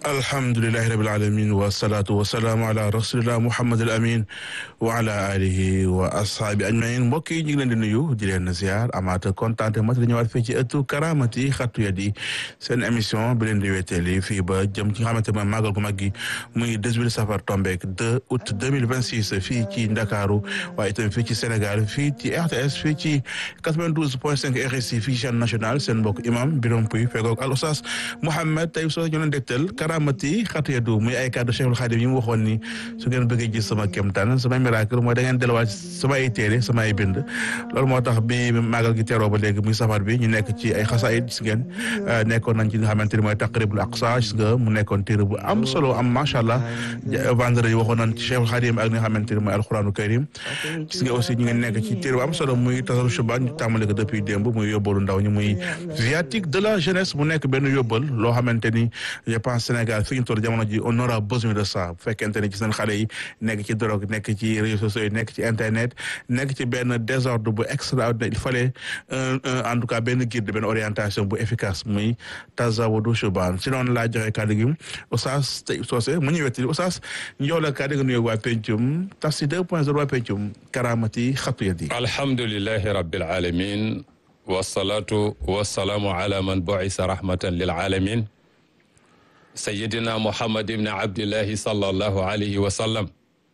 alhamdulilahi rabil alamin wasalaatu wasalaamu ala rasulillah muhammad al amin wa ala alihi wa ashaabi ajmain mbokk yi ñu ngi leen di nuyu di leen ziar amaat kontaan mat la ñëwaat fii ci ëttu karamati xattu yadi seen émission bi leen di weteeli fii ba jëm ci nga xamante mooy màggal gu mag gi muy 18 safar tombeek 2 août 2026 fii ci ndakaaru waaye itam fii ci sénégal fii ci RTS fii ci 92 point 5 RSI fii ci chaîne nationale seen mbokk imam Birom Puy fegoog al oustaz Mouhamed tey soo ñu leen dégtal karamati xatu yadu muy ay kàddu Cheikhul Khadim yi mu waxoon ni su ngeen bëggee gis sama kéemtaan sama miracle mooy da ngeen delluwaat sama ay téere sama ay bind loolu moo tax bi màggal gi teroo ba léegi muy safar bi ñu nekk ci ay xasaayid gis ngeen nekkoon nañ ci li nga xamante ni mooy taqribul aqsa gis nga mu nekkoon téere bu am solo am macha allah vendredi waxoon nañ ci Cheikhul Khadim ak li nga xamante ni mooy alquranu karim gis nga aussi ñu ngi nekk ci téere bu am solo muy tasaru shuban ñu tàmbale ko depuis démb muy yóbbalu ndaw ñi muy viatique de la jeunesse mu nekk benn yóbbal loo xamante ni je pense Sénégal fi ñu toll jamono ji on aura besoin de ça bu fekkente ne gis nañ xale yi nekk ci drogue nekk ci réseaux sociaux yi nekk ci internet nekk ci benn désordre bu extraordinaire il fallait en tout cas benn guide benn orientation bu efficace muy tazawudu shuban si noonu laa joxe kàddu gi Oustaz tey soose mu ñu wettali Oustaz ñëw la kàddu gi nuyoo waa pencum Tafsir 2.0 waa pencum karamati xatu yadi alhamdulilahi rabbil alamin wasalaatu wasalaamu ala man buisa rahmatan lil alamin sayidina muhammad ibni abdillahi sallallahu alayhi wa sallam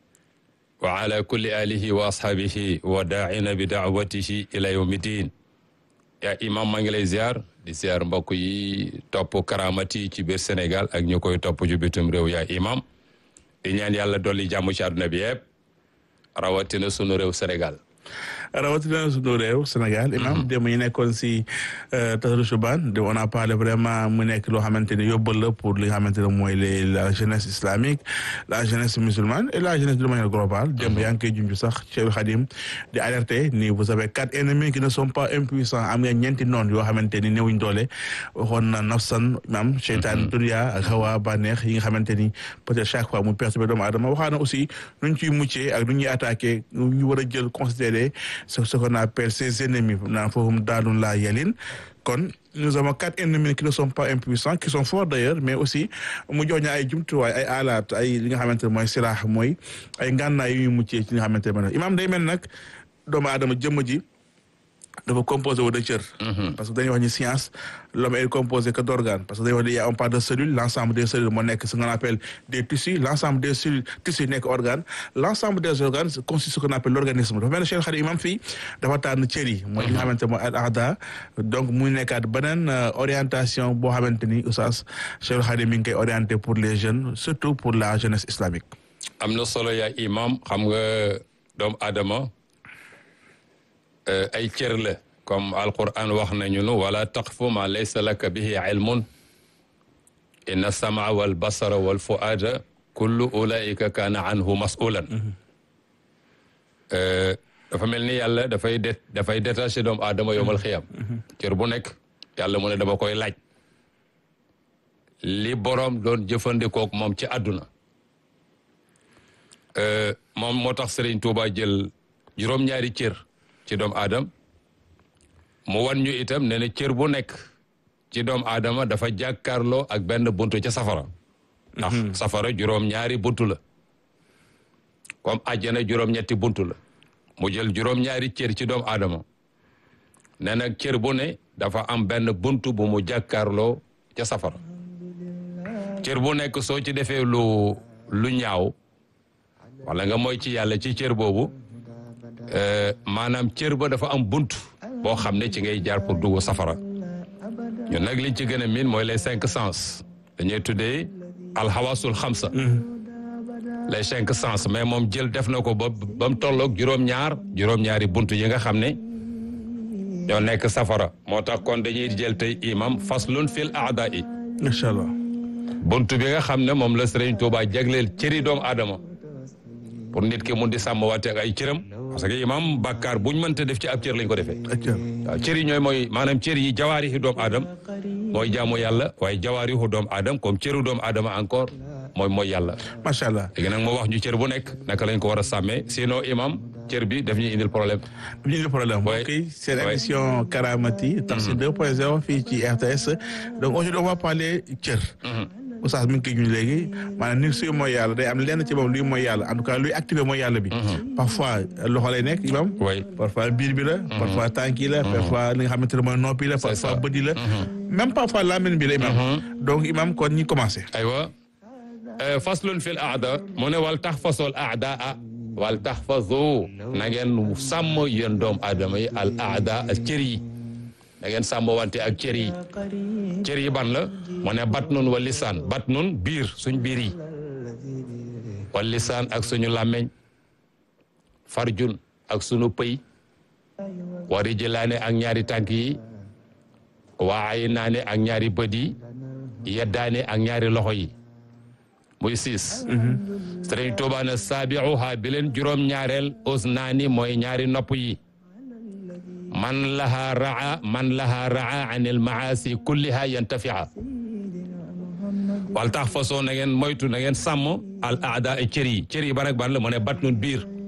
wa ala kulli alihi wa ashaabihi wa daacina bi daawatihi ila yawmi din yaa imam maa ngi lay ziar di ziar mbokk yi topp karamati ci biir Sénégal ak ñu koy topp ju bitum réew yaa imam di ñaan yàlla dolli jàmm ci àdduna bi yëpp rawatina sunu réew Sénégal rawatina sunu réew Sénégal imam démb ñu nekkoon si tasaru Shuban de on a parlé vraiment mu nekk loo xamante ne yóbbal la pour li nga xamante ne mooy les la jeunesse islamique la jeunesse musulmane et la jeunesse de manière globale démb yaa ngi koy junj sax Cheikh Khadim di alerter ni vous avez quatre ennemis qui ne sont pas impuissants am nga ñeenti noon yoo xamante ni néewuñ doole waxoon na nafsan imam cheytaan dunia ak hawa bànneex yi nga xamante ni peut-être chaque fois mu perturbé doomu aadama waxaa na aussi nuñ ciy muccee ak nu ñuy attaqué ñu war a jël considéré c'est ce qu'on appelle ses ennemis naan foofu daalun laa yelin kon nous avons quatre ennemis qui ne sont pas impuissants qui sont forts d'ailleurs mais aussi mu jox ñu ay jumtuwaay ay alaat ay li nga xamante ne mooy silaax mooy ay ngànnaay yu ñu muccee ci li nga xamante ne imaam day mel nag doomu aadama jëmm ji dafa composé wu de cër parce que dañuy wax ni science l'homme est composé que d'organes parce que dañuy wax ni y a on parle de cellules l'ensemble des cellules moo nekk ce qu'on appelle des tissus l'ensemble des cellules tissus nekk organes l'ensemble des organes constitue ce qu'on appelle l'organisme dafa mel ne Cheikh Khadim imam fii dafa tànn cër yi mooy li nga xamante mooy al aada donc muy nekkaat beneen orientation boo xamante ni oustaz Cheikh Khadim mi ngi koy orienté pour les jeunes surtout pour la jeunesse islamique am na solo yaa imam xam nga doomu aadama ay cër la comme alquran wax nañu nu wala taqfu ma laysa laka bihi ilmun inna samaa wal basara wal fuada kullu ulaika kaana anhu masulan dafa mel ni yàlla dafay det dafay détaché doomu aadama yowmal xiyam cër bu nekk yàlla mu ne dama koy laaj li boroom doon jëfandikook moom ci àdduna moom moo tax Serigne Touba jël juróom-ñaari cër ci doomu aadama mu wan ñu itam ne ne cër bu nekk ci doomu aadama dafa jàkkaarloo ak benn buntu ca safara ndax safara juróom-ñaari buntu la comme àjjana juróom-ñetti buntu la mu jël juróom-ñaari cër ci doomu aadama ne nag cër bu ne dafa am benn buntu bu mu jàkkaarloo ca safara cër bu nekk soo ci defee lu lu ñaaw wala nga mooy ci yàlla ci cër boobu maanaam cër ba dafa am bunt boo xam ne ci ngay jaar pour dugg safara ñun nag liñ ci gën a miin mooy les cinq sens dañuy tuddee alxawasul xamsa les cinq sens mais moom jël def na ko ba ba mu tolloog juróom-ñaar juróom-ñaari bunt yi nga xam ne ñoo nekk safara moo tax kon dañuy jël tey imam faslun fil aada i incha allah bunt bi nga xam ne moom la Sëriñ Tuubaa jagleel cëri doomu aadama pour nit ki mun di sàmm waate ak ay cëram parce que imam bàkkaar buñ mënta def ci ab cër lañ ko defee waaw cër yi ñooy mooy maanaam cër yi jawaari yi doomu aadama mooy jaamu yàlla waaye jawaari yu doomu aadama comme cëru doomu aadama encore mooy mooy yàlla macha allah léegi nag moo wax ñu cër bu nekk naka lañ ko war a sàmmee sinon imam cër bi daf ñuy indil problème ñu ngi problème Ouais. mbokk yi seen Ouais. émission Karamati Tafsir 2.0 fii ci RTS donc aujourd'hui on va parler cër oustaz mi ngi koy ñu léegi maanaam ni suy mooy yàlla day am lenn ci moom luy mooy yàlla en tout cas luy activé mooy yàlla bi parfois loxo lay nekk imam oui parfois biir bi la parfois tànk yi la parfois li nga xamante ne mooy noppi la ça. parfois bët yi la même parfois làmmiñ bi la imam donc imam kon ñi commencé aywa faslun fil aada mu ne wal taxfasul aadaa wal taxfasu na ngeen sàmm yéen doom aadama yi al aada ak cër yi na ngeen sàmm wante ak cër yi cër yi ban la mu ne batnun wa lisaan batnun biir suñ biir yi wa lisaan ak suñu làmmeñ farjun ak suñu pëy wa rijlaane ak ñaari tànk yi wa aynaane ak ñaari bët yi yeddaane ak ñaari loxo yi muy siis sëriñ Tuubaa ne saabiuha bi leen juróom ñaareel usnaani mooy ñaari nopp yi man laha raa man laha raa an il maasi kulliha yantafia wal tax façon na ngeen moytu na ngeen sàmm al aada cër yi cër yi ban ak ban la mu ne batnun biir